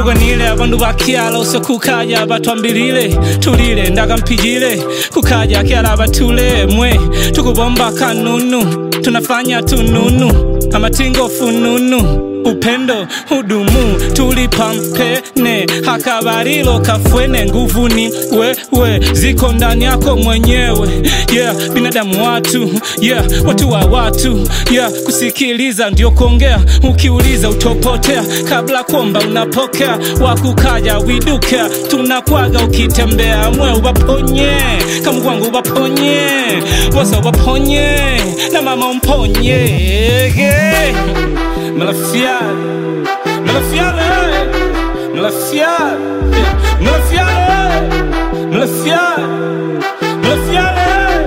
tukagwanire abandu bakyala osokukaya batwambilile tulile ndakampijile kukaja kyala batule mwe tukubomba kanunu tunafanya tununu amatingo fununu upendo hudumu tulipampene hakabarilo kafwene nguvuni wewe ziko ndani yako mwenyewe yeah binadamu watu yeah watu wa watu yeah kusikiliza ndio kuongea ukiuliza utopotea kabla kuomba unapokea wakukaja widukea tunakwaga ukitembea mwe ubaponye kama kwangu ubaponye bosa ubaponye na mama umponye yeah. Malafiale, Malafiale, Malafiale, Malafiale, Malafiale, Malafiale,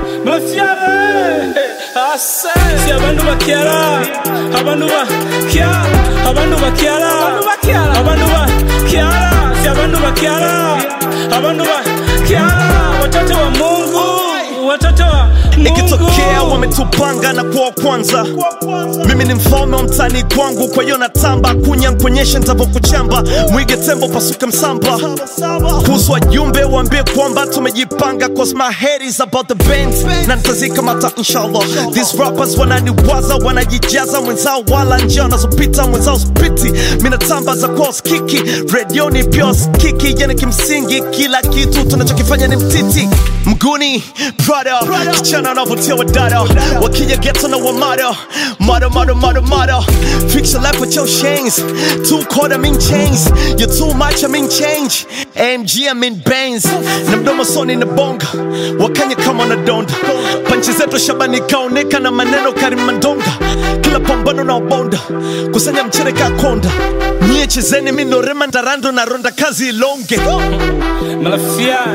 Malafiale. Ase, si abantu bakyala, abantu bakyala, abantu bakyala, abantu bakyala, si abantu bakyala, abantu bakyala, watoto wa Mungu, watoto wa Mungu. ikitokea wametupanga na kuwa kwanza mimi ni mfalme wa mtani kwangu kwa hiyo natamba kunya nkuonyeshe ntavokuchamba mwige tembo pasuke msamba kuhusu wajumbe waambie kwamba tumejipanga cause my head is about the band na nitazikamata inshallah these rappers wananiwaza wanajijaza mwenzao wala njia wanazopita mwenzao spiti minatamba za kwa skiki redioni pia skiki yani kimsingi kila kitu tunachokifanya ni mtiti mguni brother kichana anavutia wadada wakija geto na wamada mada mada mada mada fix your life with your chains two quarter mean chains you're too much I mean change AMG I mean bands na mdomo soni na bonga wakanya kama na donda panchi zetu shabani kaoneka na maneno karimandonga kila pambano na ubonda kusanya mchere kakonda nyie chezeni minorema ndarando na ronda kazi ilonge Malafiale,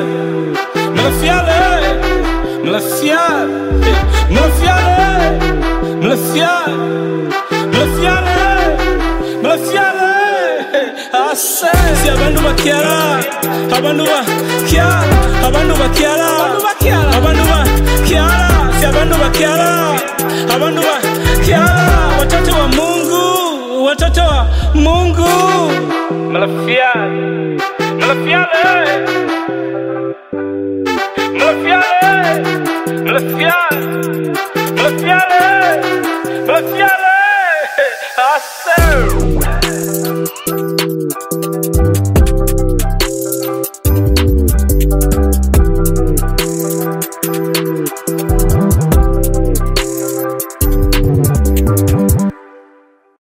Malafiale, Malafiale, Malafiale, Malafiale, Malafiale, Malafiale. Ase, si abantu bakyala, abantu bakyala, abantu bakyala, abantu bakyala, si abantu bakyala, abantu bakyala, watoto wa Mungu, watoto wa Mungu. Malafiale, Malafiale.